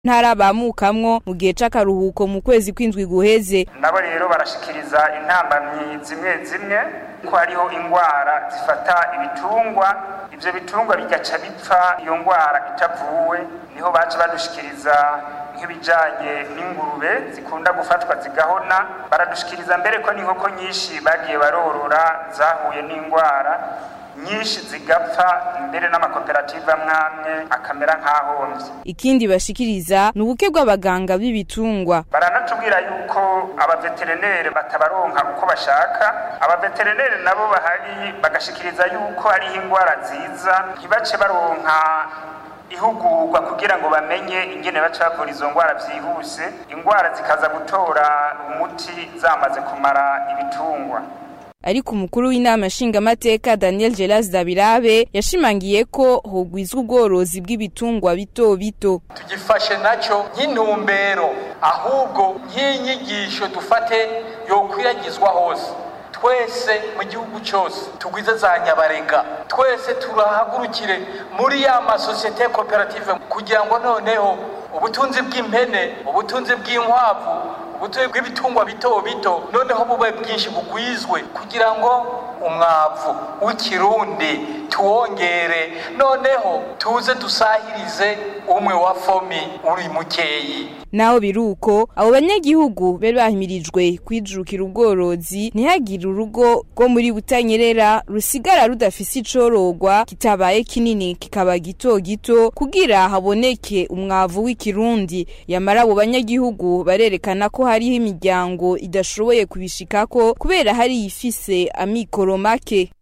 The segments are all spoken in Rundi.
ntara bamukamwo mu gihe c'akaruhuko mu kwezi kw'indwi guheze nabo rero barashikiriza intambamyi zimwe zimwe ko hariho ingwara zifata ibitungwa ivyo bitungwa bigaca bipfa iyo ngwara itavuwe niho baca badushikiriza nk'ibijanye n'ingurube zikunda gufatwa zigahona baradushikiriza mbere ko n'inkoko nyinshi bagiye barorora zahuye n'ingwara nyinshi zigapfa mbere n'amakoperative amwamwe akamera nk'ahomvye ikindi bashikiriza ni ubuke bw'abaganga b'ibitungwa baranatubwira yuko abaveterineri batabaronka uko bashaka abaveterineri nabo bahari bagashikiriza yuko hariho ingwara ziza ntibace baronka ihugurwa kugira ngo bamenye ingene baca bavura izo ngwara vyihuse ingwara zikaza gutora umuti zamaze kumara ibitungwa ariko umukuru w'inama nshingamateka Daniel Gelas Dabirabe yashimangiye ko hogwizwa ubworozi bw'ibitungwa bito bito tugifashe nacyo nk'intumbero ahubwo nk'inyigisho dufate yokwiragizwa hose twese mu gihugu cyose tugwize za nyabarega twese turahagurukire muri ya masosiyete koperative kugira ngo noneho ubutunzi bw'impene ubutunzi bw'inkwavu ubutunzi bw'ibitungwa bito bito noneho bube bwinshi bugwizwe kugira ngo umwavu w'ikirundi tuwongere noneho tuze dusahirize umwe wa fomi uri mukeyi naho biruko abo banyagihugu bari bahimirijwe kwijukira ubworozi ntihagire urugo rwo muri butanyerera rusigara rudafise icorogwa kitabaye kinini kikaba gito gito kugira haboneke umwavu w'ikirundi yamara abo banyagihugu barerekana ko hariho imiryango idashoboye kubishikako kubera hari ifise amikoro make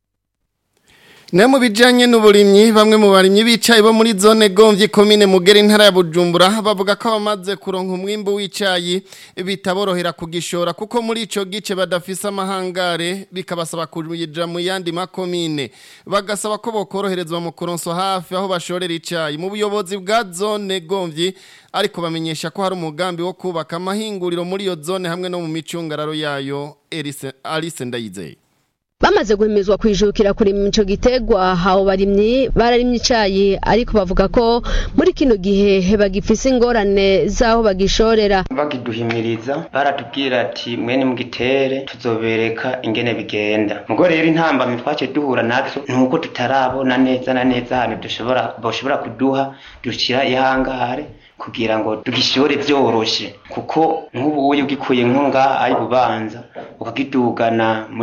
Ne mu bijanye n'uburimyi bamwe mu barimyi bicaye bo muri zone gomvye komine mugere intara ya Bujumbura bavuga ko bamaze kuronka umwimbu w'icayi bitaborohera kugishora kuko muri ico gice badafise amahangare bikabasaba kujija mu yandi makomine bagasaba ko bokoroherezwa mu kuronso hafi aho bashorera icayi mu buyobozi bwa zone gomvye ariko bamenyesha ko hari umugambi wo kubaka amahinguriro muri iyo zone hamwe no mu micungararo yayo Elise Alice Ndayizeye bamaze guhimizwa kwijukira kurima ico gitegwa habo barimyi bararimye icayi ariko bavuga ko muri kino gihe bagifise ingorane zaho bagishorera bagiduhimiriza baratubwira ati mwene mugitere tuzobereka ingene bigenda mugo rero intambamyi twace duhura nazo nuko tutarabona neza na neza ahantu dushobora boshobora kuduha dushira ihangare kugira ngo tugishore vyoroshe kuko nk'ubu uyo ugikuye nko ngaha ari bubanza ukagidugana